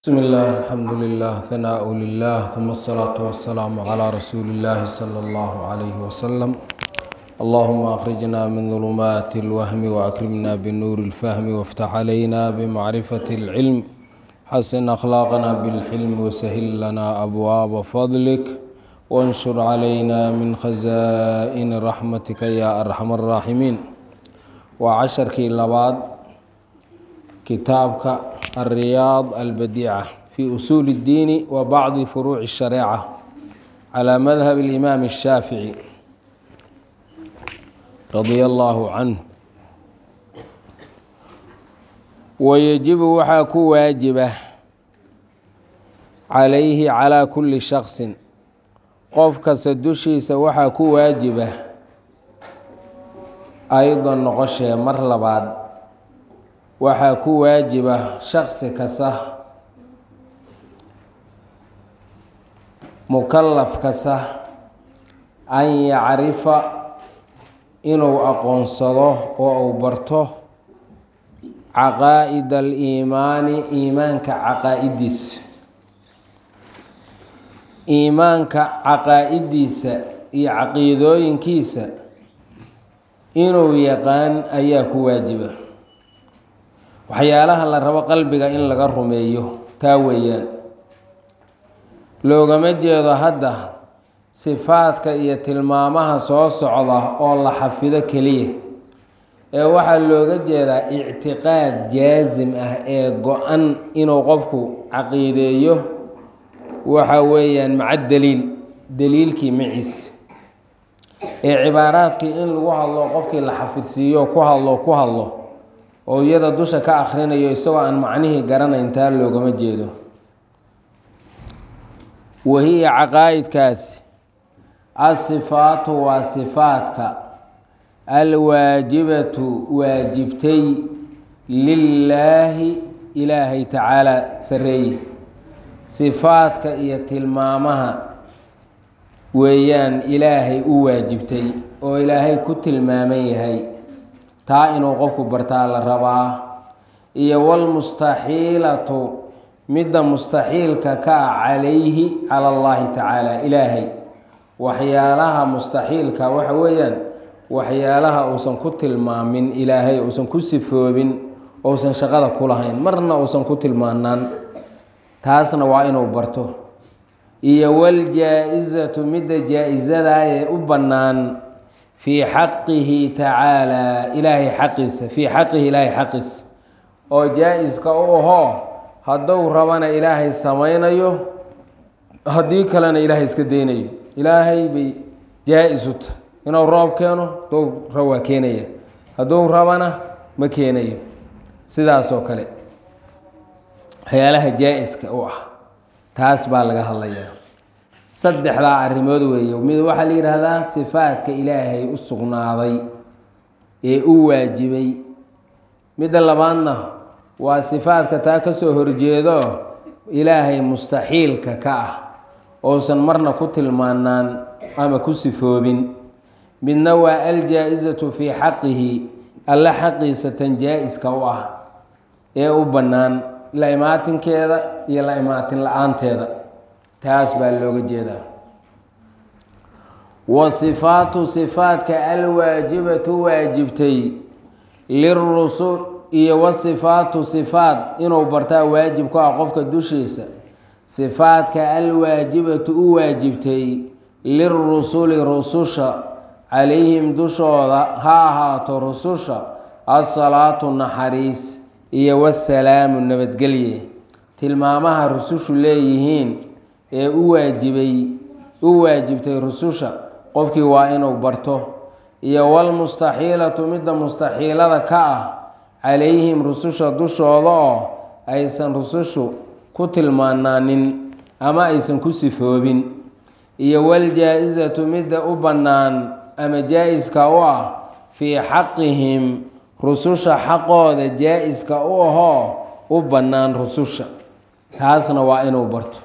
بسم الله الحمد لله ثناء لله ثم الصلاة والسلام على رسول الله صلى الله عليه وسلم اللهم أخرجنا من ظلمات الوهم وأكرمنا بنور الفهم وافتح علينا بمعرفة العلم حسن أخلاقنا بالحلم وسهل لنا أبواب فضلك وانشر علينا من خزائن رحمتك يا أرحم الراحمين وعشرك لبعض كتابك الرياض البديعة في أصول الدين وبعض فروع الشريعة على مذهب الإمام الشافعي رضي الله عنه ويجب waxaa ku waajiba calayhi calaa kulli shaksin qof kasta dushiisa waxaa ku waajiba aydan noqoshee mar labaad waxaa ku waajiba shaksi kasta mukalaf kasta an yacrifa inuu aqoonsado oo uu barto caqaa'id aliimaani iimaanka caqaa'idiisa iimaanka caqaa'idiisa iyo caqiidooyinkiisa inuu yaqaan ayaa ku waajiba waxyaalaha la rabo qalbiga in laga rumeeyo taa weeyaan loogama jeedo hadda sifaadka iyo tilmaamaha soo socda oo la xafido keliya ee waxaa looga jeedaa ictiqaad jaasim ah ee go-an inuu qofku caqiideeyo waxa weeyaan maca daliil daliilkii maciis ee cibaaraadkii in lagu hadlo qofkii la xafidsiiyo ku hadlo ku hadlo oo iyada dusha ka akhrinayo isagoo aan macnihii garanayn taa loogama jeedo wahiya caqaa'idkaasi asifaatu waa sifaadka alwaajibatu waajibtay lilaahi ilaahay tacaala sareeye sifaadka iyo tilmaamaha weeyaan ilaahay u waajibtay oo ilaahay ku tilmaaman yahay taa inuu qofku bartaa la rabaa iyo walmustaxiilatu midda mustaxiilka ka ah calayhi cala allahi tacaala ilaahay waxyaalaha mustaxiilka waxa weeyaan waxyaalaha uusan ku tilmaamin ilaahay uusan ku sifoobin ousan shaqada ku lahayn marna uusan ku tilmaanaan taasna waa inuu barto iyo waljaa-isatu midda jaa-isadaa ee u bannaan fii xaqihi tacaala ilaahay xaqiisa fii xaqihi ilaahay xaqiisa oo jaa-iska u ahoo hadduu rabana ilaahay samaynayo haddii kalena ilaahay iska daynayo ilaahay bay jaa-is u tahay inuu roob keeno hadduu rab waa keenaya hadduu rabana ma keenayo sidaasoo kale waxyaalaha jaa-iska u ah taas baa laga hadlayaa saddexdaa arrimood weeye mid waxaa la yidhaahdaa sifaadka ilaahay u sugnaaday ee u waajibay midda labaadna waa sifaadka taa ka soo horjeedo ilaahay mustaxiilka ka ah ousan marna ku tilmaanaan ama ku sifoobin midna waa aljaa-isatu fii xaqihi alle xaqiisa tan jaa-iska u ah ee u bannaan la imaatinkeeda iyo la imaatin la-aanteeda taas baa looga jeedaa wa sifaatu sifaadka alwaajibatu waajibtay lirusul iyo wasifaatu sifaat inuu bartaa waajib ku ah qofka dushiisa sifaadka alwaajibatu u waajibtay lirusuli rususha calayhim dushooda ha ahaato rususha asalaatu naxariis iyo wasalaamu nabadgelye tilmaamaha rusushu leeyihiin ee u waajibay u waajibtay rususha qofkii waa inuu barto iyo walmustaxiilatu midda mustaxiilada ka ah calayhim rususha dushooda oo aysan rusushu ku tilmaanaanin ama aysan ku sifoobin iyo waljaa-isatu midda u bannaan ama jaa-iska u ah fii xaqihim rususha xaqooda jaa-iska u ahoo u bannaan rususha taasna waa inuu barto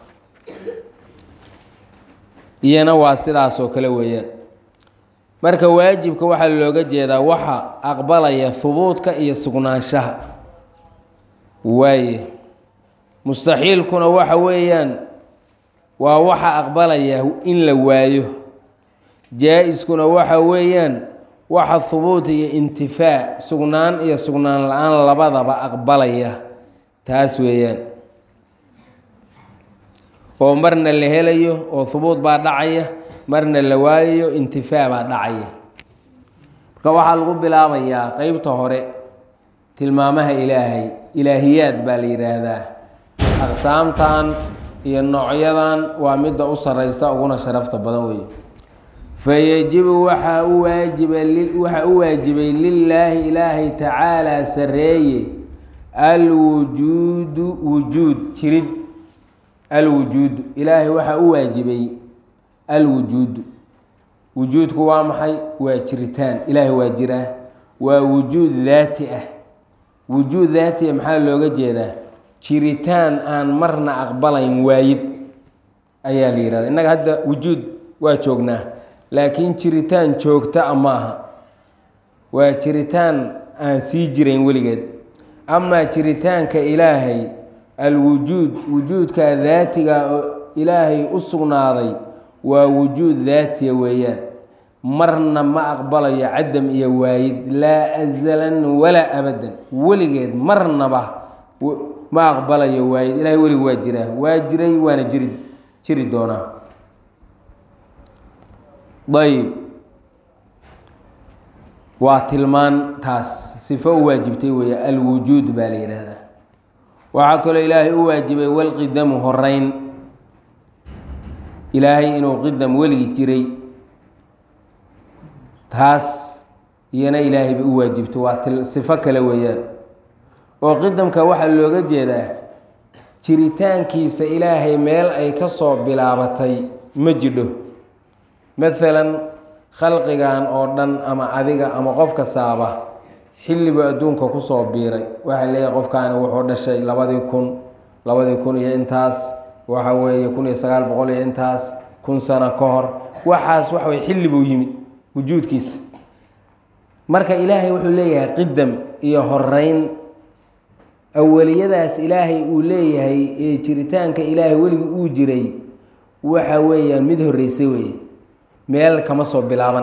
iyana waa sidaasoo kale weeyaan marka waajibka waxaa looga jeedaa waxa aqbalaya hubuudka iyo sugnaanshaha waaye mustaxiilkuna waxa weeyaan waa waxa aqbalaya in la waayo jaa-iskuna waxa weeyaan waxa hubuut iyo intifaa sugnaan iyo sugnaan la-aan labadaba aqbalaya taas weeyaan oo marna la helayo oo hubuut baa dhacaya marna la waayayo intifaa baa dhacaya marka waxaa lagu bilaabayaa qeybta hore tilmaamaha ilaahay ilaahiyaad baa la yidhaahdaa aqsaamtan iyo noocyadan waa midda u sareysa uguna sharafta badan wey fayajibu waxaa u waajiba waxaa u waajibay lilaahi ilaahay tacaalaa sareeye alwujuudu wujuud jirid alwujuudu ilaahay waxaa u waajibay alwujuudu wujuudku waa maxay waa jiritaan ilaahay waa jiraa waa wujuud daati ah wujuud daati ah maxaa looga jeedaa jiritaan aan marna aqbalayn waayid ayaa la yihahda innaga hadda wujuud waa joognaa laakiin jiritaan joogta a ma aha waa jiritaan aan sii jirayn weligeed amaa jiritaanka ilaahay alwujuud wujuudka daatiga oo ilaahay u sugnaaday waa wujuud daatiya weeyaan marna ma aqbalayo cadam iyo waayid laa azalan walaa abadan weligeed marnaba ma aqbalayo waayid ilahay welig waa jiraa waa jiray waana jiri jiri doonaa ayb waa tilmaan taas sifo u waajibtay weeye alwujuud baa la yidhaahdaa waxaa kaloo ilaahay u waajibay walqidamu horeyn ilaahay inuu qidam weligi jiray taas iyana ilaahay bay u waajibto waa til sifo kale weeyaan oo qidamka waxaa looga jeedaa jiritaankiisa ilaahay meel ay ka soo bilaabatay ma jidho maalan khalqigan oo dhan ama adiga ama qof kastaaba xillibu adduunka kusoo biiray waxaa leeyahay qofkaani wuxuu dhashay labadii kun labadii kun iyo intaas waxa weeye kun iyo sagaal boqol iyo intaas kun sano ka hor waxaas waxa weye xilli buu yimid wujuudkiisa marka ilaahay wuxuu leeyahay qidam iyo horeyn awaliyadaas ilaahay uu leeyahay ee jiritaanka ilaahay weligii uu jiray waxa weeyaan mid horreysay weeye meel kama soo bilaaban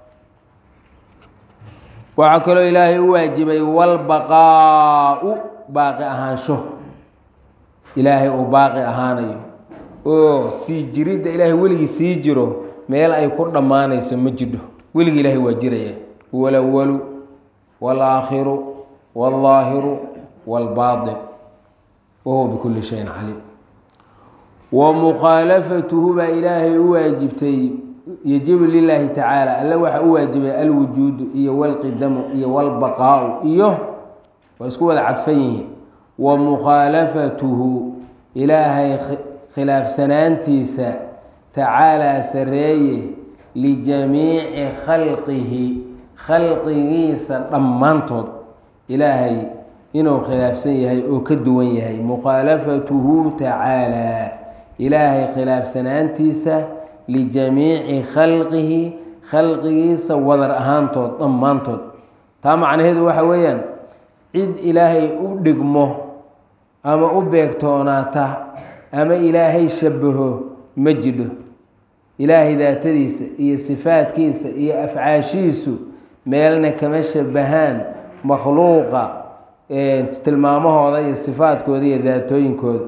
waxaa kaloo ilaahay u waajibay walbaqaa-u baaqi ahaansho ilaahay uu baaqi ahaanayo oo sii jiridda ilaahay weligii sii jiro meel ay ku dhammaanayso ma jidho weligii ilaahay waa jiraya huwa alawalu waalaakhiru waalظaahiru waalbaaطin wahuwa bikulli shayin caliim wa mukhaalafatuhu baa ilaahay u waajibtay yajibu lilaahi tacaala alle waxaa u waajibay alwujuudu iyo walqidamu iyo walbaqaau iyo waa isku wada cadfan yihiin wa mukhaalafatuhu ilaahay khilaafsanaantiisa tacaalaa sareeye lijamiici khalqihi khalqigiisa dhammaantood ilaahay inuu khilaafsan yahay oo ka duwan yahay mukhaalafatuhu tacaalaa ilaahay khilaafsanaantiisa lijamiici khalqihi khalqigiisa wadar ahaantood dhammaantood taa macnaheedu waxa weeyaan cid ilaahay u dhigmo ama u beegtoonaata ama ilaahay shabaho ma jidho ilaahay daatadiisa iyo sifaadkiisa iyo afcaashiisu meelna kama shabahaan makhluuqa tilmaamahooda iyo sifaadkooda iyo daatooyinkooda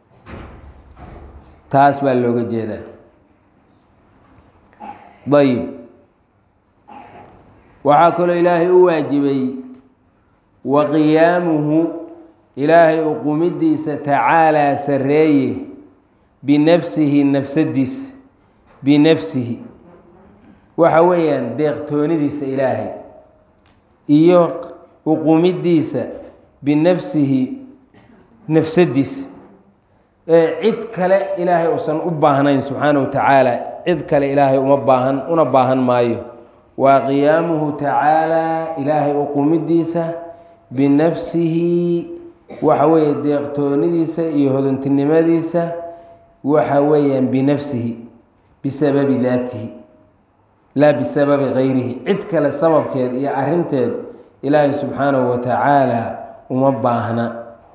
taas baa looga jeedaa ayib waxaa kaloo ilaahay u waajibay wa qiyaamuhu ilaahay uqumidiisa tacaalaa sareeye binafsihi nafsadiisa binafsihi waxa weeyaan deeqtoonidiisa ilaahay iyo uqumidiisa binafsihi nafsadiisa ee cid kale ilaahay uusan u baahnayn subxaana wa tacaala cid kale ilaahay uma baahan una baahan maayo waa qiyaamuhu tacaalaa ilaahay uqumidiisa binafsihi waxa weeye deeqtoonidiisa iyo hodantinimadiisa waxa weeyaan binafsihi bisababi daatihi laa bisababi gayrihi cid kale sababkeed iyo arinteed ilaahay subxaanahu wa tacaala uma baahna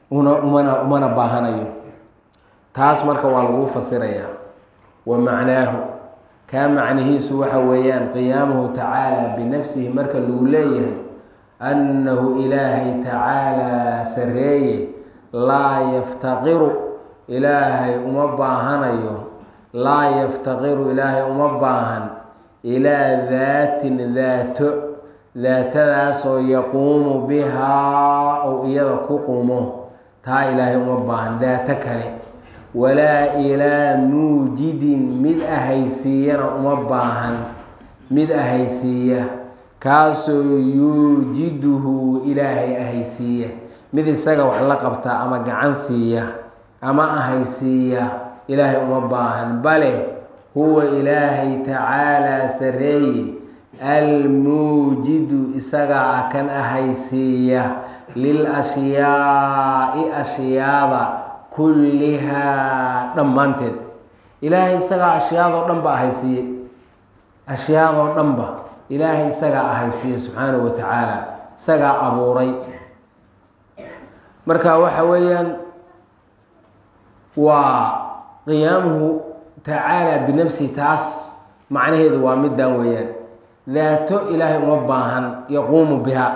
una umana umana baahanayo taas marka waa lagu fasirayaa wa macnaahu kaa macnihiisu waxa weeyaan qiyaamuhu tacaala binafsihi marka lagu leeyahay annahu ilaahay tacaalaa sareeye laa yaftaqiru ilaahay uma baahanayo laa yaftaqiru ilaahay uma baahan ilaa daatin daato daatadaasoo yaquumu bihaa ou iyada ku qumo taa ilaahay uma baahan daato kale walaa ilaa muujidin mid ahaysiiyana uma baahan mid ahaysiiya kaasoo yuujiduhu ilaahay ahaysiiya mid isaga wax la qabta ama gacan siiya ama ahaysiiya ilaahay uma baahan bale huwa ilaahay tacaalaa sareeye almuujidu isagaa ah kan ahaysiiya lil ashyaa'i ashyaada kullihaa dhammaanteed ilaahay isagaa ashyaadoo dhan ba ahaysiiyey ashyaadoo dhanba ilaahay isagaa ahaysiiyey subxaanahu wa tacaala isagaa abuuray marka waxa weeyaan waa qiyaamuhu tacaala binafsihi taas macnaheedu waa middan weeyaan daato ilaahay uma baahan yaquumu biha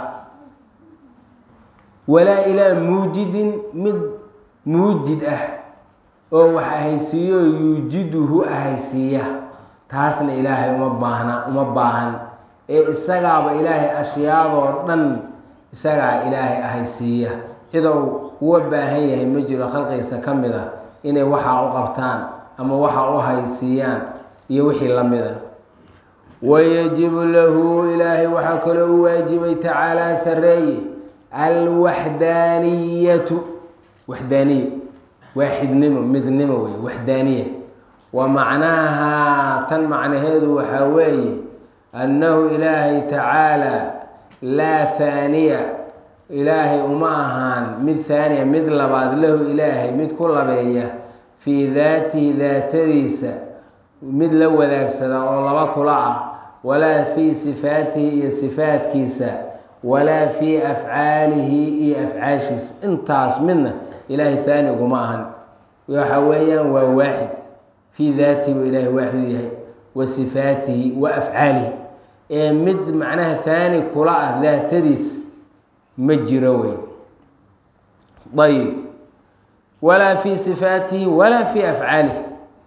walaa ilaa muujidin mid muujid ah oo wax ahaysiiyo yuujiduhu ahaysiiya taasna ilaahay uma baahna uma baahan ee isagaaba ilaahay ashyaadoo dhan isagaa ilaahay ahaysiiya cidou uga baahan yahay ma jiro khalqiisa ka mid a inay waxaa u qabtaan ama waxa u haysiiyaan iyo wixii la mida wayajibu lahu ilaahay waxaa kaloo u waajibay tacaalaa sareeye alwaxdaaniyatu waxdaaniya waaxidnimo midnimo wey waxdaaniya wa macnaaha tan macnaheedu waxaa weeye annahu ilaahay tacaalaa laa haaniya ilaahay uma ahaan mid haaniya mid labaad lahu ilaahay mid ku labeeya fii daatihi daatadiisa mid la wadaagsada oo laba kula ah walaa fii sifaatihi iyo sifaatkiisa walaa fii afcaalihi iyo afcaashiisa intaas midna ilaahay haani uguma ahan waxa weeyaan waa waaxid fii daatihi buu ilaahay waaxid yahay wa sifaatihi wa afcaalihi ee mid macnaha haani kula ah daatadiisa ma jiro wey ayib walaa fii sifaatihi walaa fii afcaalihi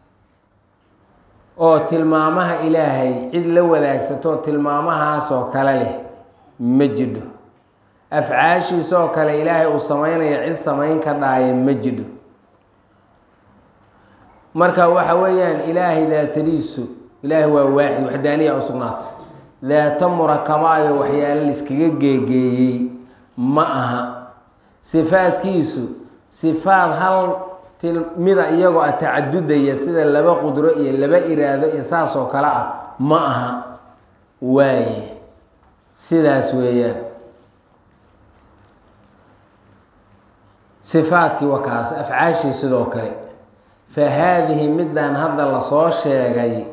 oo tilmaamaha ilaahay cid la wadaagsato tilmaamahaasoo kale leh ma jidho afcaashiisoo kale ilaahay uu samaynayo cid samayn ka dhaaye ma jidho marka waxa weeyaan ilaahay daatadiisu ilaahay waa waaxid waxdaaniya u sugnaata daato murakabaayo waxyaalo laiskaga geegeeyey ma aha sifaadkiisu sifaad hal mida iyagoo a tacadudaya sida laba qudro iyo laba iraado iyo saas oo kale ah ma aha waaye sidaas weeyaan sifaadkii waa kaas afcaashii sidoo kale fa haadihi middan hadda lasoo sheegay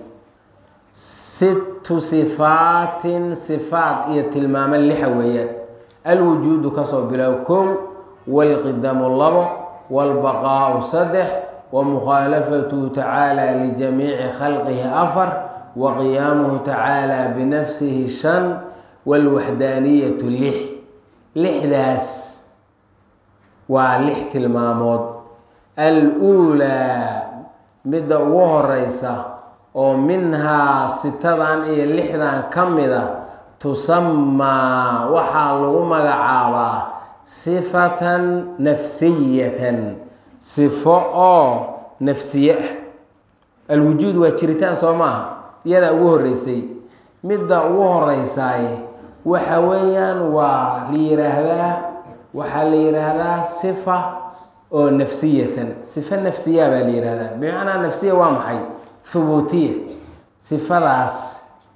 sittu sifaatin sifaat iyo tilmaamo lixa weeyaan alwujuudu kasoo bilow kow walqidamu labo wاlbaqaau saddex wamukhaalafatuhu tacaala lijamiici khalqihi afar waqiyaamuhu tacaala binafsihi shan wاlwaxdaaniyatu lix lixdaas waa lix tilmaamood al-uulaa midda ugu horeysa oo minhaa sitadan iyo lixdan ka mida tusamaa waxaa lagu magacaabaa sifatan nafsiyatan sifo oo nafsiye ah alwujuud waa jiritaan soo maaha iyadaa ugu horeysay midda ugu horeysaaye waxa weeyaan waa la yiraahdaa waxaa la yiraahdaa sifa oo nafsiyatan sifa nafsiya baa la yihahdaa bimacnaa nafsiya waa maxay thubuutiya sifadaas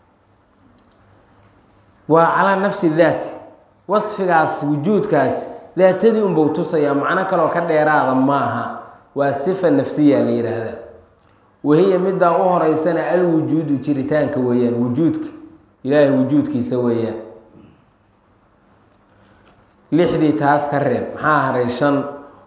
waa calaa nafsi daat wasfigaas wujuudkaas daatadii unbau tusayaa macno kaloo ka dheeraada maaha waa sifa nafsiya la yidhaahdaa wahiya middaa u horeysana alwujuudu jiritaanka weeyaan wujuudka ilaahay wujuudkiisa weeyaan lixdii taas ka reeb maxaa haray shan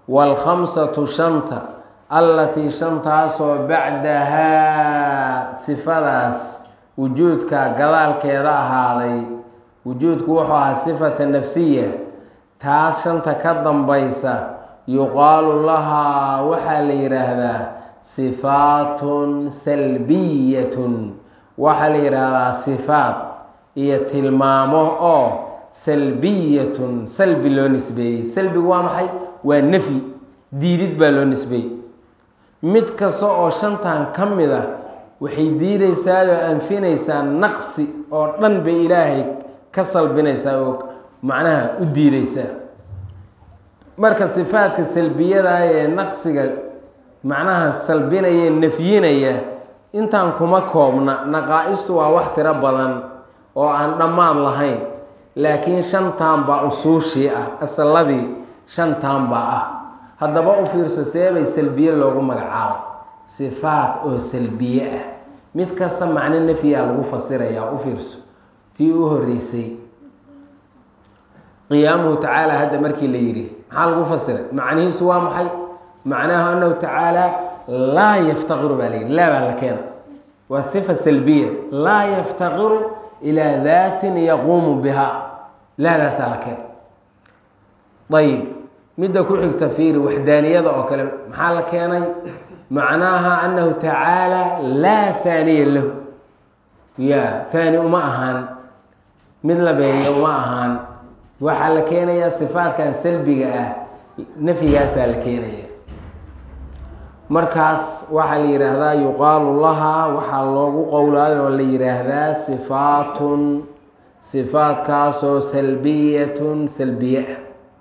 waalkhamsatu shanta allatii shantaasoo bacdahaa sifadaas wujuudka gadaalkeeda ahaaday wujuudku wuxuu ahaa sifata nafsiya taas shanta ka dambaysa yuqaalu lahaa waxaa la yidhaahdaa sifaatun salbiyatun waxaa la yidhaahdaa sifaat iyo tilmaamo oo salbiyatun salbi loo nisbeeyey salbigu waa maxay waa nafyi diidid baa loo nisbeeyey mid kasta oo shantan ka mid a waxay diidaysaa oo anfinaysaa naqsi oo dhan bay ilaahay ka salbinaysaa oo macnaha u diidaysaa marka sifaadka salbiyada ee naqsiga macnaha salbinaya nafyinaya intaan kuma koobna naqaa-istu waa wax tiro badan oo aan dhammaad lahayn laakiin shantan baa usuushii ah asalladii shantan baa ah haddaba u fiirso seebay salbiye loogu magacaabay sifaat oo salbiye ah mid kasta macno nafyiaa lagu fasirayaa u fiirso tii u horeysay qiyaamuhu tacaala hadda markii la yidhi maxaa lagu fasiray macnihiisu waa maxay macnahu anahu tacaala laa yaftaqiru baa layidhi laa baa la keena waa sifa salbiya laa yaftaqiru ilaa daatin yaquumu biha laadaasaa la keena ayib midda ku xigta fiiri waxdaaniyada oo kale maxaa la keenay macnaaha anahu tacaala laa haaniya lahu ya haani uma ahaan mid la beeya uma ahaan waxaa la keenayaa sifaatkan salbiga ah nafyigaasaa la keenaya markaas waxaa la yidhaahdaa yuqaalu lahaa waxaa loogu qowlaayo oo la yidhaahdaa sifaatun sifaatkaasoo salbiyatun salbiye ah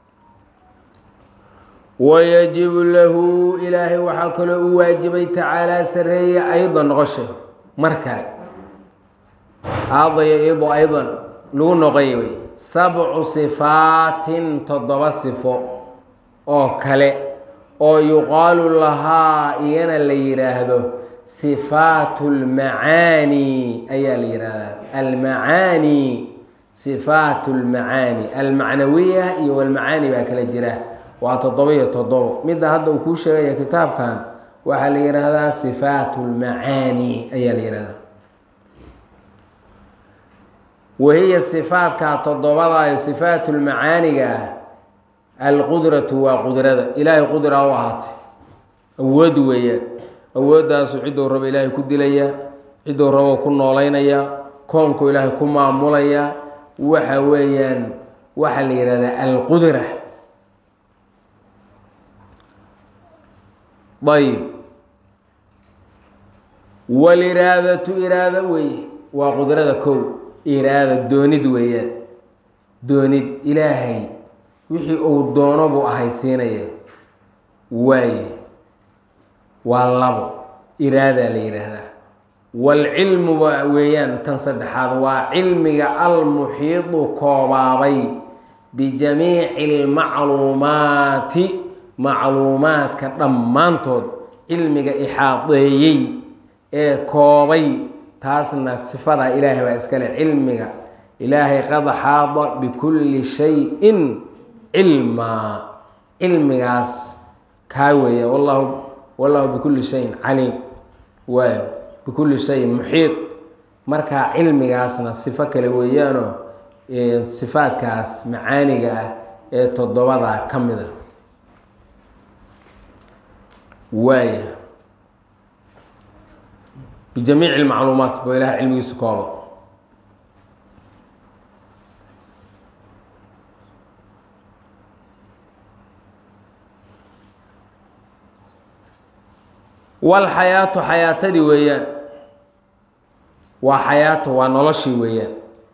wayajibu lahu ilaahay waxaa kaloo u waajibay tacaalaa sareeye aydan noqosha mar kale aadaya ido aydan lagu noqoya wey sabcu sifaatin toddoba sifo oo kale oo yuqaalu lahaa iyana la yidhaahdo sifaatu lmacaani ayaa la yidhaahdaa almacaani sifaatu lmacaani almacnawiya iyo walmacaani baa kala jira waa toddoba iyo toddobo midda hadda uu kuu sheegaya kitaabkan waxaa la yidhaahdaa sifaatu lmacaani ayaa la yidhahdaa wahiya sifaatkaa toddobadayo sifaatu lmacaaniga ah alqudratu waa qudrada ilaahay qudra u ahaatay awood weeyaan awooddaasu cidduu rabo ilaahay ku dilaya cidduu rabo ku noolaynaya koonku ilaahay ku maamulaya waxa weeyaan waxaa la yidhahdaa alqudra ayb waliraadatu iraada weeye waa qudrada kow iraada doonid weeyaan doonid ilaahay wixii uu doono buu ahaysiinaya waaye waa labo iraadaa la yidhaahdaa waalcilmu weeyaan tan saddexaad waa cilmiga almuxiidu koobaabay bijamiici almacluumaati macluumaadka dhammaantood cilmiga ixaadeeyey ee koobay taasna sifadaa ilaahay baa iskale cilmiga ilaahay qad xaada bikulli shayin cilmaa cilmigaas kaa weeya wallahu wallahu bikulli shayin caliim waayo bikulli shayin muxiid markaa cilmigaasna sifo kale weeyaanoo sifaadkaas macaaniga ah ee toddobadaa ka mid a waaya bijamiici lmacluumaat boo ilaha cilmigiisa kooba walxayaatu xayaatadii weeyaan waa xayaato waa noloshii weeyaan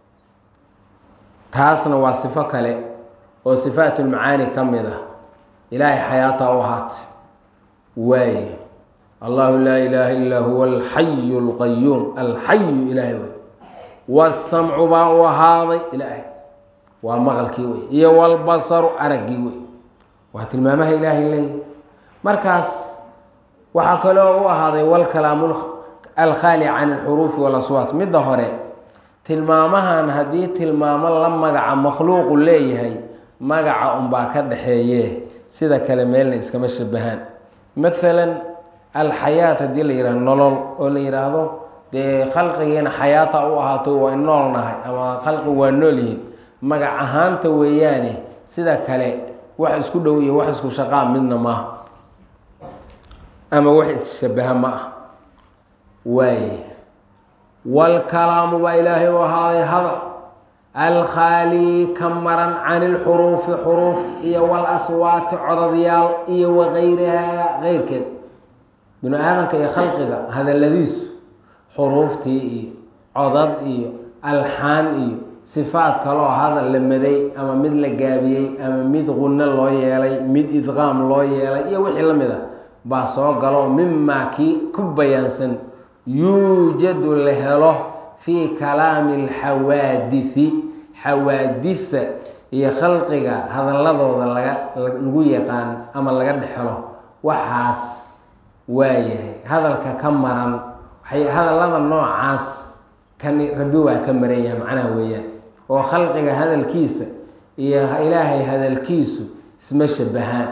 taasna waa sifo kale oo sifaatulmacaani ka mid ah ilaahay xayaata u ahaatay waaye allahu laa ilaaha illaa huwa alxayu lqayuum alxayu ilaahay wey wasamcu baa u ahaaday ilaahay waa maqalkii wey iyo walbasaru araggii wey waa tilmaamaha ilaahay leeyahy markaas waxaa kaloo u ahaaday walkalaamu alkhaali can alxuruufi walaswaat midda hore tilmaamahan haddii tilmaamo la magaca makhluuqu leeyahay magaca unbaa ka dhaxeeye sida kale meelna iskama shabahaan maalan alxayaat haddii la yihahdo nolol oo la yidhaahdo dee khalqigiina xayaata u ahaato waa nool nahay ama khalqi waa nool yihiin magac ahaanta weeyaane sida kale wax isku dhow iyo wax isku shaqaa midna maaha ama wax isshabaha ma ah waaye waalkalaamu baa ilaahay u ahaaday hadal alkhaali ka maran can ilxuruufi xuruuf iyo walaswaati codadyaal iyo wagayrihaa keyrkeed binu aadamka iyo khalqiga hadaladiisu xuruuftii iyo codad iyo alxaan iyo sifaad kaloo hadal la maday ama mid la gaabiyey ama mid qunno loo yeelay mid idqaam loo yeelay iyo wixii la mid a baa soo galo mimaa kii ku bayaansan yuujadu la helo fii kalaami alxawaadithi xawaaditha iyo khalqiga hadaladooda laga lagu yaqaan ama laga dhexelo waxaas waayahay hadalka ka maran waxay hadallada noocaas kani rabbi waa ka maran yahay macnaha weeyaan oo khalqiga hadalkiisa iyo ilaahay hadalkiisu isma shabahaan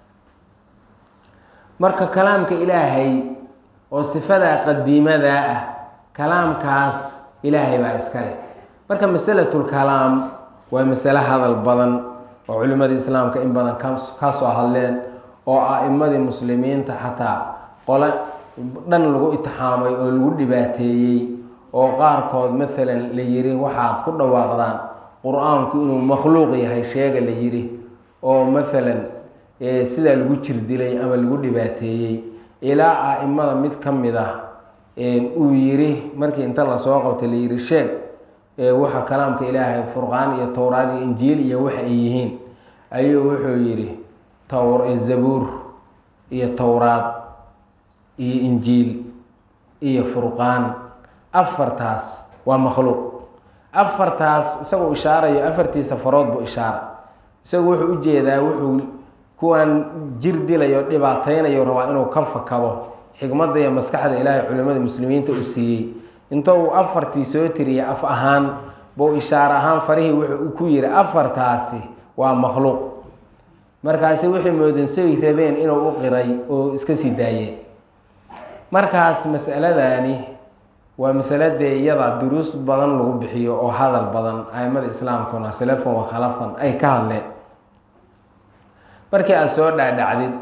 marka kalaamka ilaahay oo sifadaa qadiimadaa ah kalaamkaas ilaahay baa iska leh marka masalatulkalaam waa masale hadal badan oo culimmada islaamka in badan ka soo hadleen oo a'imadii muslimiinta xataa qole dhan lagu itixaamay oo lagu dhibaateeyey oo qaarkood maalan la yiri waxaad ku dhawaaqdaan qur-aanku inuu makhluuq yahay sheega la yiri oo maalan sidaa lagu jirdilay ama lagu dhibaateeyey ilaa a'imada mid ka mid ah uu yiri markii inta lasoo qabtay la yiri sheeg waxa kalaamka ilaahay furqaan iyo towraad iyo injiil iyo waxa ay yihiin ayuu wuxuu yidhi zabuur iyo towraad iyo injiil iyo furqaan afartaas waa makhluuq afartaas isagoo ishaarayo afartiisa farood buu ishaara isagu wuxuu ujeedaa wuxuu kuwan jir dilayo dhibaateynayo rabaa inuu ka fakado xikmadda iyo maskaxda ilaahay culimmada muslimiinta uu siiyey inta uu afartii soo tiriyay af ahaan buu ishaar ahaan farihii wuxuu ku yidhi afartaasi waa makhluuq markaasi waxay moodeen say rabeen inuu u qiray oo iska sii daayeen markaas masaladani waa masaladee iyada duruus badan lagu bixiyo oo hadal badan aimada islaamkuna salafan wa khalafan ay ka hadleen markii aada soo dhaadhacdid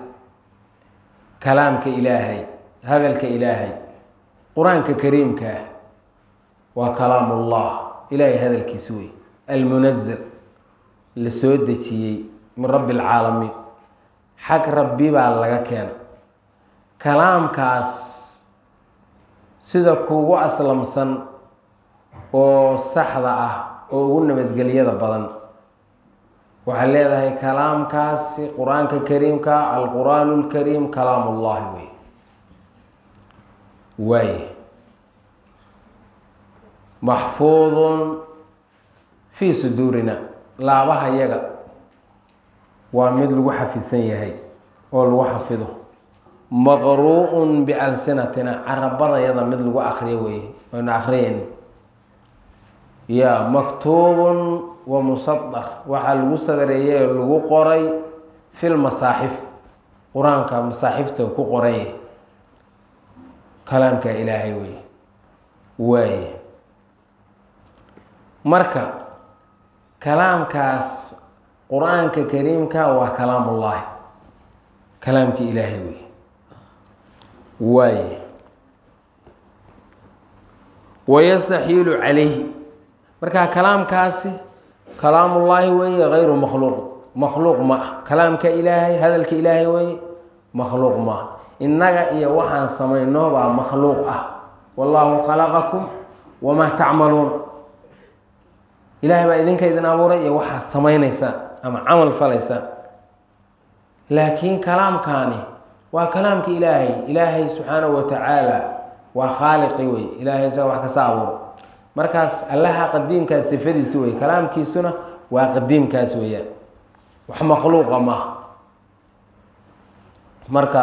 kalaamka ilaahay hadalka ilaahay qur-aanka kariimkaa waa kalaam ullah ilaahay hadalkiisi wey almunazal la soo dejiyey min rabbi alcaalamiin xag rabbi baa laga keena kalaamkaas sida kuugu aslamsan oo saxda ah oo ugu nabadgelyada badan waxay leedahay kalaamkaasi qur-aanka kariimka alqur'aan lkariim kalaam ullahi wey waay maxfuudun fii suduurina laabaha yaga waa mid lagu xafidsan yahay oo lagu xafido maqruu'un bialsinatina carabadayada mid lagu akriyo wey aynu akriyeyn ya maktuubun wa musadar waxaa lagu sadareeyey oo lagu qoray fil masaaxif qur-aanka masaaxifta ku qoray kalaamka ilaahay wey waaye marka kalaamkaas qur-aanka kariimka waa kalaamullaahi kalaamka ilaahay wey waaye wayastaxiilu calayhi marka kalaamkaasi kalaamullaahi weeye hayru makhluuq makhluuq ma ah kalaamka ilaahay hadalka ilaahay weeye makhluuq ma ah innaga iyo waxaan samayno baa makhluuq ah wallaahu khalaqakum wamaa tacmaluun ilaahay baa idinka idin abuuray iyo waxaad samaynaysaan ama camal falaysaan laakiin kalaamkaani waa kalaamka ilaahay ilaahay subxaanahu wa tacaala waa khaaliqi wey ilaahay isaga wax kasa abuuro markaas allaha qadiimkaas sifadiisi wey kalaamkiisuna waa qadiimkaas weeyaan wax makhluuqa maaha marka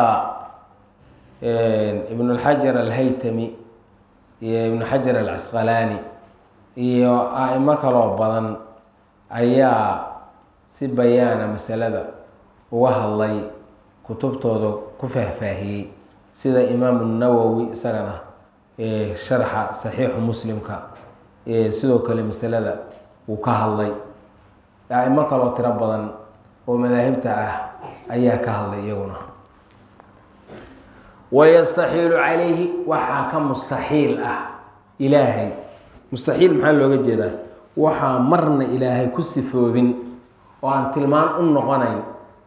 ibn اlxajar alhaytami iyo ibn xajar alcasqalaani iyo aimo kaloo badan ayaa si bayaana masalada uga hadlay kutubtooda ku faahfaahiyey sida imaamu nawowi isagana sharxa saxiixu muslimka sidoo kale masalada uu ka hadlay aimo kaloo tiro badan oo madaahibta ah ayaa ka hadlay iyaguna wayastaxiilu calayhi waxaa ka mustaxiil ah ilaahay mustaxiil maxaa looga jeedaa waxaa marna ilaahay ku sifoobin oo aan tilmaan u noqonayn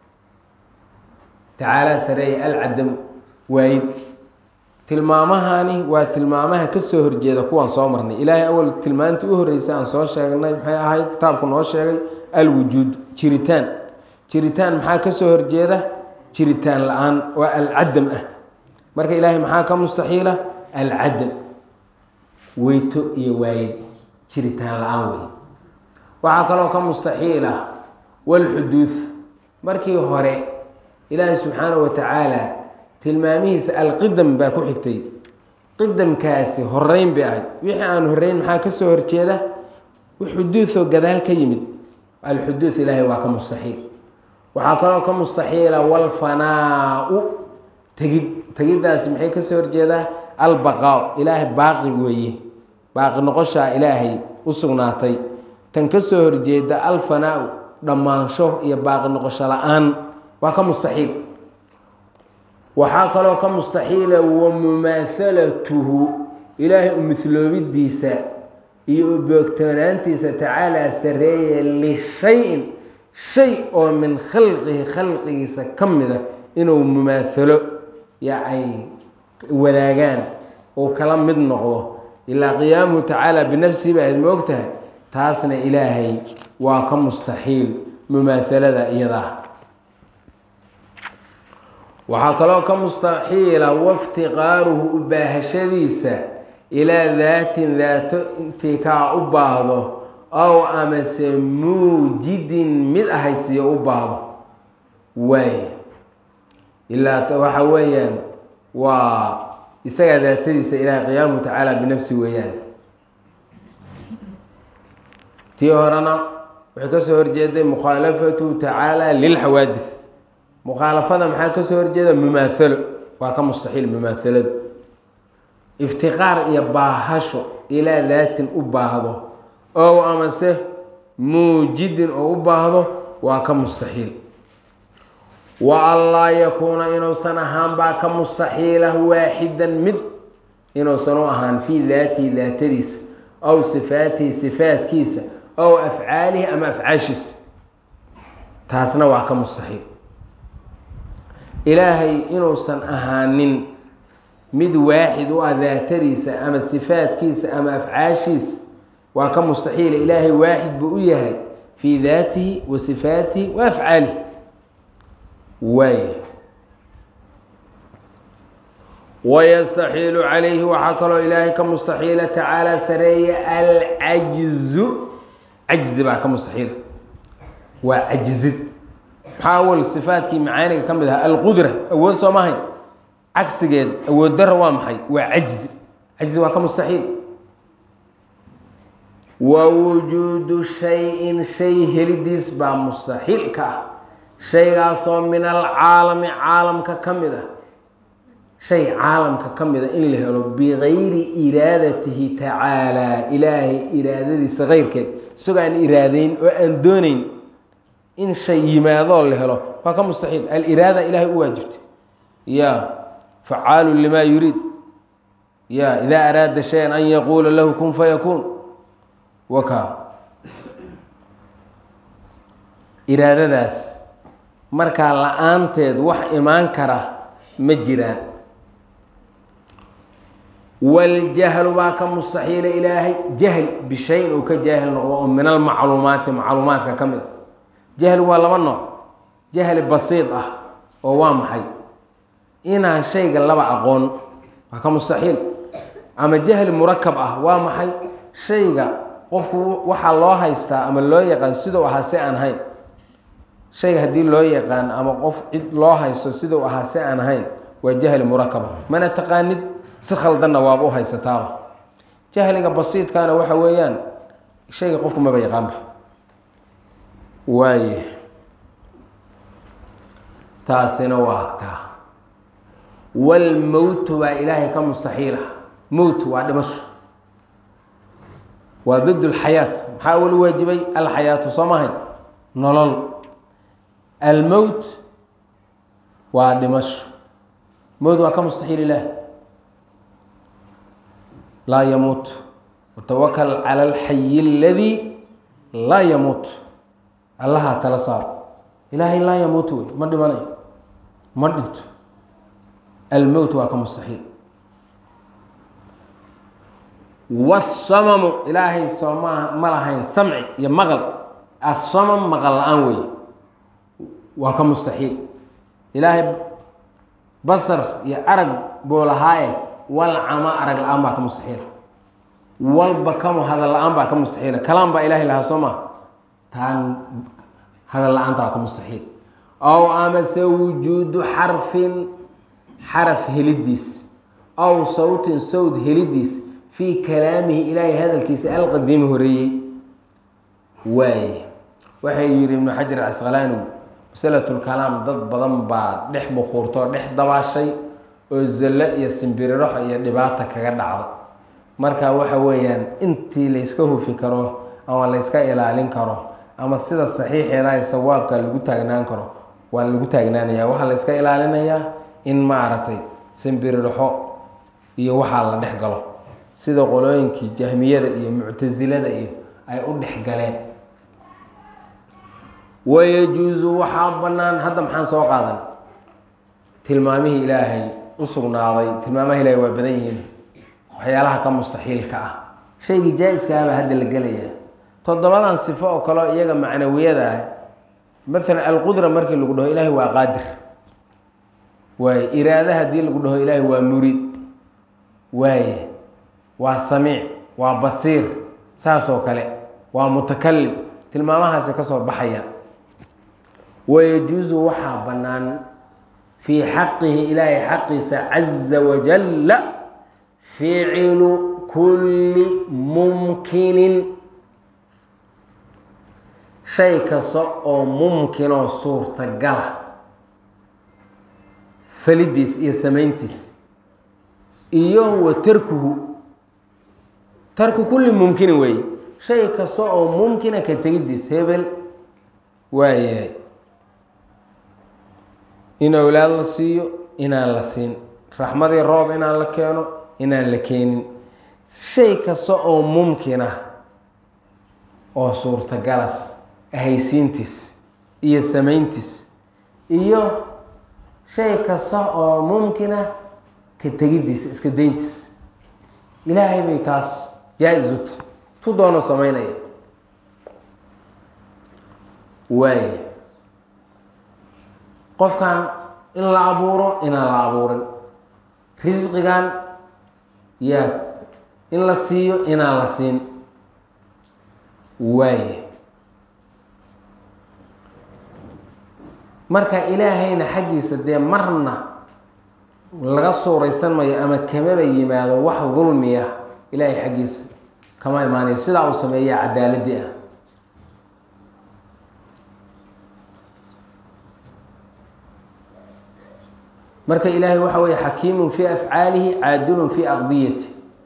tacaalaa sareeya alcadam waayid tilmaamahani waa tilmaamaha kasoo horjeeda kuwaan soo marnay ilaahay awal tilmaantii u horreysay aan soo sheegnay maxay ahayd kitaabku noo sheegay alwujuud jiritaan jiritaan maxaa kasoo horjeeda jiritaan la-aan waa alcadam ah marka ilaahay maxaa ka mustaxiila alcadam weyto iyo waayid jiritaan la-aan wey waxaa kaloo ka mustaxiil ah walxuduud markii hore ilaahay subxaanahu wa tacaala tilmaamihiisa alqidam baa ku xigtay qidamkaasi horeyn bay ahayd wixii aan horeyn maxaa kasoo horjeeda xuduudoo gadaal ka yimid alxuduud ilaahay waa ka mustaxiil waxaa kaloo ka mustaxiila walfanaa-u tegid tegiddaasi maxay kasoo horjeedaa albaqaa ilaahay baaqi weeye baaqi noqoshaa ilaahay u sugnaatay tan kasoo horjeeda alfanaa-u dhammaansho iyo baaqi noqosho la-aan waa ka mustaxiil waxaa kaloo ka mustaxiila wa mumaahalatuhu ilaahay u mihloobidiisa iyo u boogtoonaantiisa tacaalaa sareeye lishayin shay oo min khalqihi khalqigiisa ka mida inuu mumaahalo ya ay wadaagaan ou kala mid noqdo ilaa qiyaamuhu tacaala binafsihi ba ahayd ma og tahay taasna ilaahay waa ka mustaxiil mumaahalada iyadaa waxaa kaloo ka mustaxiila waftiqaaruhu u baahashadiisa ilaa daatin daato intii kaa u baahdo ow amase muujidin mid ahaysiyo u baahdo waay ilaa waxa weeyaan waa isagaa daatadiisa ilaahay qiyaamuhu tacaala binafsi weeyaan tii horena waxay kasoo horjeeday mukhaalafatu tacaala lilxawaadis mukhaalafada maxaa kasoo horjeeda mumaahalo waa ka mustaxiil mumaahaladu iftiqaar iyo baahasho ilaa daatin u baahdo ow amase muujidin oo u baahdo waa ka mustaxiil wa anlaa yakuuna inuusan ahaan baa ka mustaxiila waaxidan mid inuusan u ahaan fii daatihi daatadiisa ow sifaatihi sifaatkiisa ow afcaalihi ama afcaashiisa taasna waa ka mustaxiil ilaahay inuusan ahaanin mid waaxid u ah daatadiisa ama sifaatkiisa ama afcaashiisa waa ka mustaxiila ilaahay waaxid buu u yahay fii daatihi wa sifaatihi wa afcaalihi waay wayastaxiilu calayhi waxaa kaloo ilaahay ka mustaxiila tacaala sareeya alcajzu cajzi baa ka mustaxiila waa cajzid maxaa awal sifaatkii macaaniga ka mid ahaa alqudra awood soo mahayn cagsigeed awood dara waa maxay waa cajzi cajzi waa ka mustaxiil wa wujuudu shay-in shay helidiis baa mustaxiil ka ah shaygaasoo min alcaalami caalamka ka mid ah shay caalamka ka mid a in la helo bigayri iraadatihi tacaalaa ilaahay iraadadiisa keyrkeed isagoo aan iraadeyn oo aan dooneyn in shay yimaadoo la helo waa ka mustaxiil aliraada ilaahay u waajibtay ya facaalu limaa yuriid ya idaa araada shayan an yaquula lahu kun fayakuun waka iraadadaas markaa la-aanteed wax imaan kara ma jiraan waljahlu baa ka mustaxiila ilaahay jahli bishayin uu ka jaahil noqdo oo min almacluumaati macluumaadka ka mid jahli waa laba nooc jahli basiid ah oo waa maxay inaan shayga laba aqoon waa ka mustaxiil ama jahli murakab ah waa maxay shayga qofku waxaa loo haystaa ama loo yaqaan siduu ahaa si aan ahayn shayga haddii loo yaqaan ama qof cid loo haysto siduu ahaa si aan ahayn waa jahli murakaba mana taqaanid si khaldanna waaba u haysataaba jahliga basiidkaana waxa weeyaan shayga qofku maba yaqaanba waaye taasina waa taa waalmowtu baa ilaahay ka mustaxiila mowt waa dhimasho waa did lxayaat maxaa wali waajibay alxayaatu soo mahayn nolol almowt waa dhimasho mowt waa ka mustaxiil ilaah laa yamuut watawakal cala alxayi aladii laa yamuut allahaa tala saaro ilaahay laa yamuut wey ma dhimanayo ma dhinto almowt waa ka mustaxiil wasamamu ilaahay soo ma ma lahayn samci iyo maqal asamam maqal la-aan wey waa ka mustaxiil ilaahay basar iyo arag buu lahaaye walcama arag la-aan baa ka mustaxiila walba kamu hadal la-aan baa ka mustaxiila kalaan baa ilaahay lahaa soo ma taan hadal la-aanta waa ka mustaxiil ow amase wujuudu xarfin xaraf helidiis ow sawtin sawd helidiis fii kalaamihi ilaahay hadalkiisa alqadiimi horeeyey waaye waxay yihi ibnu xajar casqalaanigu masalatulkalaam dad badan baa dhex bukuurtoo dhex dabaashay oo zallo iyo simbiriraxo iyo dhibaata kaga dhacda marka waxa weeyaan intii layska hufi karo ama layska ilaalin karo ama sida saxiixeeda ay sawaabka lagu taagnaan karo waa lagu taagnaanaya waxaa layska ilaalinayaa in maaragtay simbiriraxo iyo waxaa la dhex galo sida qolooyinkii jahmiyada iyo muctasilada iyo ay u dhex galeen wayajuusu waxaa bannaan hadda maxaan soo qaadan tilmaamihii ilaahay u sugnaaday tilmaamaha ilaahay waa badan yihiin waxyaalaha ka mustaxiilka ah shaygii jaa-iskaabaa hadda la gelaya toddobadan sifo oo kaleo iyaga macnawiyada ah maalan alqudra markii lagu dhaho ilaahay waa qaadir waaye iraada haddii lagu dhaho ilaahay waa muriid waaye waa samiic waa basiir saas oo kale waa mutakalim tilmaamahaasi ka soo baxaya wayajuusu waxaa bannaan fii xaqihi ilaahay xaqiisa caza wajalla ficilu kulli mumkinin shay kasta oo mumkinoo suurtagala falidiis iyo samayntiis iyo wa tarkuhu tarku kulli mumkinin weeye shay kasta oo mumkina ka tegidiis hebel waayahay in awlaad la siiyo inaan la siin raxmadii roob inaan la keeno inaan la keenin shay kasta oo mumkin ah oo suurtagalas ahaysiintiis iyo samayntiis iyo shay kasta oo mumkina ka tegidiisa iska dayntiisa ilaahay bay taas jaa-is u tahay tu doono samaynaya waaya qofkan in la abuuro inaan la abuurin risqigan yaa in la siiyo inaan la siin waaya marka ilaahayna xaggiisa dee marna laga suuraysan mayo ama kamaba yimaado wax dulmiya ilaahay xaggiisa kama imaanayo sidaa uu sameeya cadaaladii ah marka ilaahay waxa weeye xakiimun fii afcaalihi caadilun fii aqdiyati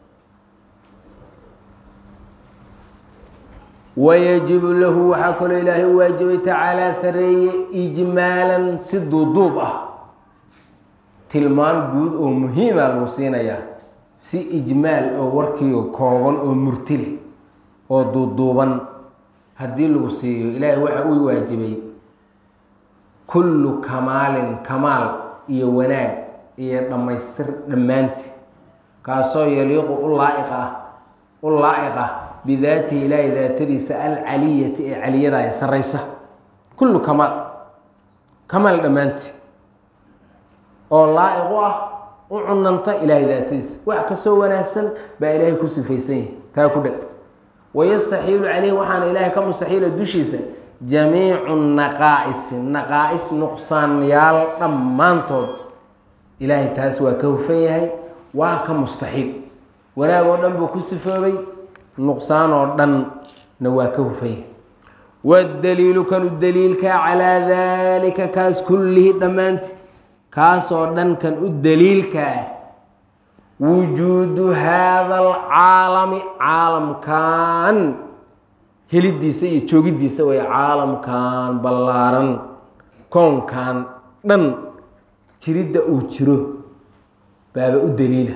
wayajibu lahu waxaa kaloo ilaahay u waajibay tacaalaa sareeye ijmaalan si duuduub ah tilmaan guud oo muhiima lagu siinayaa si ijmaal oo warkiio kooban oo murtile oo duuduuban haddii lagu siiyo ilaahay waxa uu waajibay kullu kamaalin kamaal iyo wanaag iyo dhammaystir dhammaanti kaasoo yaliiqu u laaiq ah u laa-iq ah bidaatihi ilaahay daatadiisa alcaliyati ee caliyada ee saraysa kullu kamaal kamaal dhammaanti oo laa-iq u ah u cunanta ilaahay daatadiisa wax kasoo wanaagsan baa ilaahay ku sifaysan yahay taa ku dheg wayastaxiilu caleyhi waxaana ilaahay ka mustaxiila dushiisa jamiicu naqaa-isi naqaa-is nuqsaanyaal dhammaantood ilaahay taas waa ka hufan yahay waa ka mustaxiil wanaag oo dhan buu ku sifoobay nuqsaan oo dhanna waa ka hufan yahay waddaliilu kanu daliilkaa calaa daalika kaas kullihi dhammaanti kaasoo dhan kan u daliilkaa wujuudu haada alcaalami caalamkan helidiisa iyo joogiddiisa way caalamkan ballaaran koonkan dhan jiridda uu jiro baaba u daliila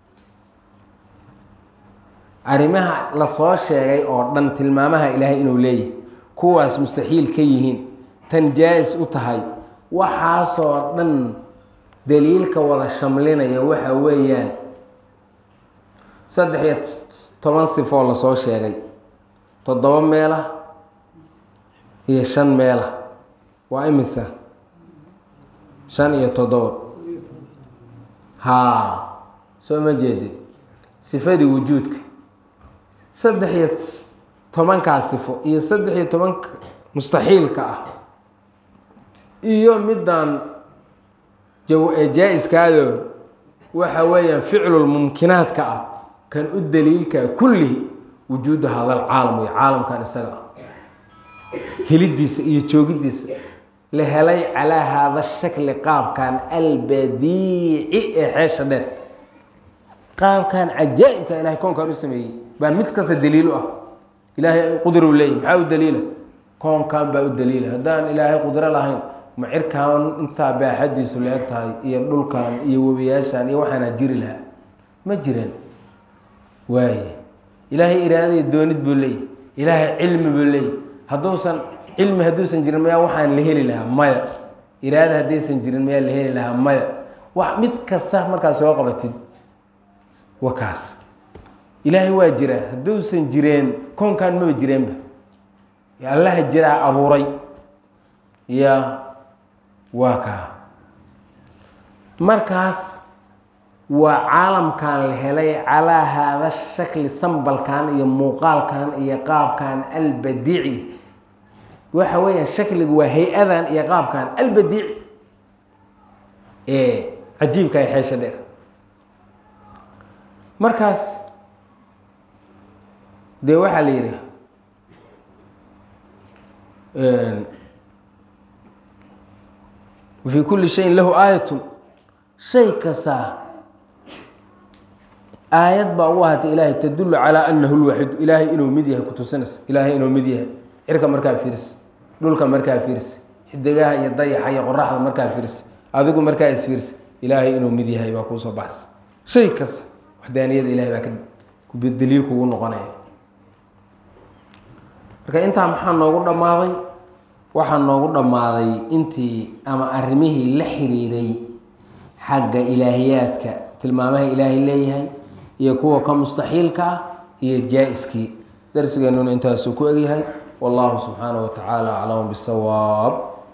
arrimaha lasoo sheegay oo dhan tilmaamaha ilaahay inuu leeyahay kuwaas mustaxiil ka yihiin tan jaa-is u tahay waxaasoo dhan daliilka wada shamlinaya waxa weeyaan saddex iyo toban sifoo lasoo sheegay toddoba meelah iyo shan meelah waa imisa shan iyo toddoba haa soo ma jeedin sifadii wujuudka saddex iyo tobankaa sifo iyo saddex iyo tobanka mustaxiilka ah iyo middan jaa-iskaado waxa weeyaan ficlulmumkinaadka ah kan u daliilka kullihi wujuudu hada alcaalam wey caalamkan isaga ah helidiisa iyo joogiddiisa la helay calaa haada shakli qaabkan albadiici ee xeesha dheer qaabkan cajaa'ibka ilahay koonkan u sameeyey baa mid kasta daliil u ah ilaahay qudru leeyahy maxaa u daliila koonkan baa u daliila haddaan ilaahay qudro lahayn ma cirkaan intaa baaxadiisu leeg tahay iyo dhulkan iyo webiyaashan iyo waxaanaa jiri lahaa ma jireen waaye ilaahay iraadaya doonid buu leeyahy ilaahay cilmi buu leeyahy hadduusan cilmi hadduusan jirin mayaa waxaan la heli lahaa maya iraada haddaysan jirin mayaa la heli lahaa maya wax mid kasta markaad soo qabatid wa kaas ilaahay waa jiraa hadduusan jireen koonkan maba jireenba allaha jiraa abuuray ya waa kaa markaas waa caalamkan la helay calaa haada shakli sambalkan iyo muuqaalkan iyo qaabkan albadiici waxa weeyaan shakliga waa hay-adan iyo qaabkan albadiici ee cajiibka ee xeesha dheer markaas dee waxaa la yidhi wafii kulli shayin lahu aayatun shay kastaa aayad baa u ahaatay ilaahay tadullu calaa anahu lwaxidu ilaahay inuu mid yahay kutusinaysa ilaahay inuu mid yahay cirka markaa fiirsi dhulka markaa fiirsi xidigaha iyo dayaxa iyo qoraxda markaa fiirsi adigu markaa isfiirsi ilaahay inuu mid yahay baa kuusoo baxsa shay kasta waxdaaniyada ilahay baa ka daliil kugu noqonaya marka intaa maxaa noogu dhammaaday waxaa noogu dhammaaday intii ama arrimihii la xiriiray xagga ilaahiyaadka tilmaamaha ilaahay leeyahay iyo kuwa ka mustaxiilka ah iyo jaa-iskii darsigeennuna intaasuu ku egyahay wallahu subxaanaه wa tacaala aclamu bisawaab